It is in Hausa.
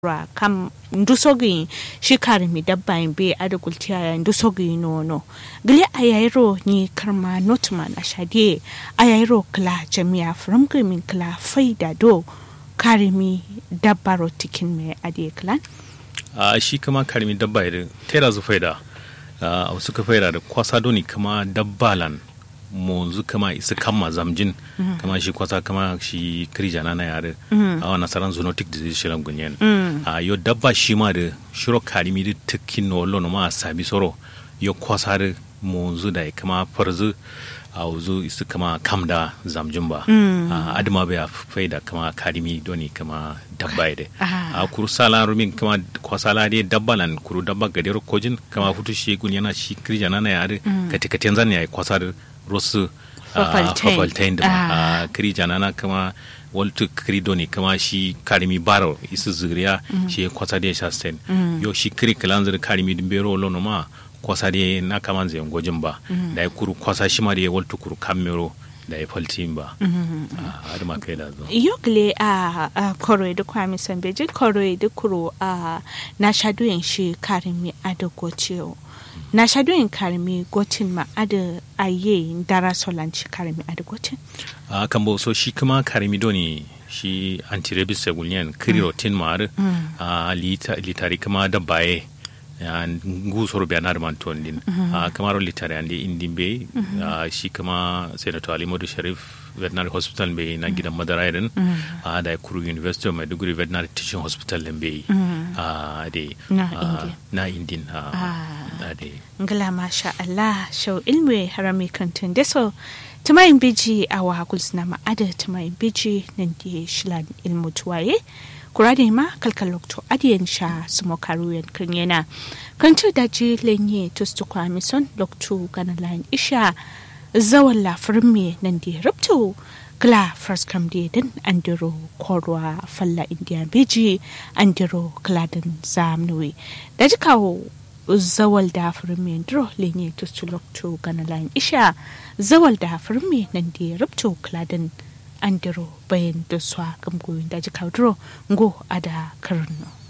ra kam ndusogi shi karimi dabba in be ada gultiya ya ndusogi nono gile ayairo ni karma notman ashade ayairo kla jami'a from min kla faida do karimi dabba ro tikin me ade klan a shi kama karimi dabba idan tera zu faida a wasu ka faida da kwasa doni kama dabbalan monzu kama isa kama zamjin kama shi kwasa kama shi kirija na yare a wani nasaran zoonotic disease shirin gunyen a yo dabba shi ma da shiro karimi da tukin no lono ma sabi soro yo kwasa da monzu da kama farzu a wuzu isa kama kam da zamjin ba a adama bai faida kama karimi doni kama dabba ide a kuru sala rumin kama kwasala dai dabba lan kuru dabba gadero kojin kama futu shi gun yana shi kirja na yare katikatiyan zan ya kwasa da rosu fafaltain da a kiri janana kama waltu kiri doni kama shi karimi baro isu zuriya shi kwasa da sha sten yo shi kiri kalanzir karimi dimbero lono ma kwasa da na kama zai gojin ba da ya kuru kwasa shi ma da ya waltu kuru kamero da ya faltin ba a adama kai da zo yogle a koro da kwami sambeji koro da kuro a na shadoyin shi karimi adagocewa na shadoyin karmi gotin ma ada aye dara solanci karmi ada gotin a kan bo so shi kuma karmi doni shi antirabis segulnian krirotin ma ar a litari kuma da baye ngu soro be anar man ton din a kamaro litari ande indin be shi kuma senator ali modu sharif veterinary hospital be na gidan madara irin a da kuru university of maiduguri veterinary teaching hospital be a de na indin a de ngala masha Allah shau ilmi harami kantin deso tumayin biji a wa na ma'ada tumayin biji nan da shilan ilmu tuwaye kurade ma kalkal lokto adiyan sha sumo karuyan kan yana kantu daji lenye tustu kwa mison lokto gana lain isha zawan lafar me nan da rubto kla first kam da din andiro korwa falla indian biji andiro kladin zamnuwi da jikawo zawal da firme dro lenye tustu lokto gana lain isha zawal da firme nan da rubto kladin andiro bayan da swa gamgoyin da jikawo dro ngo ada karno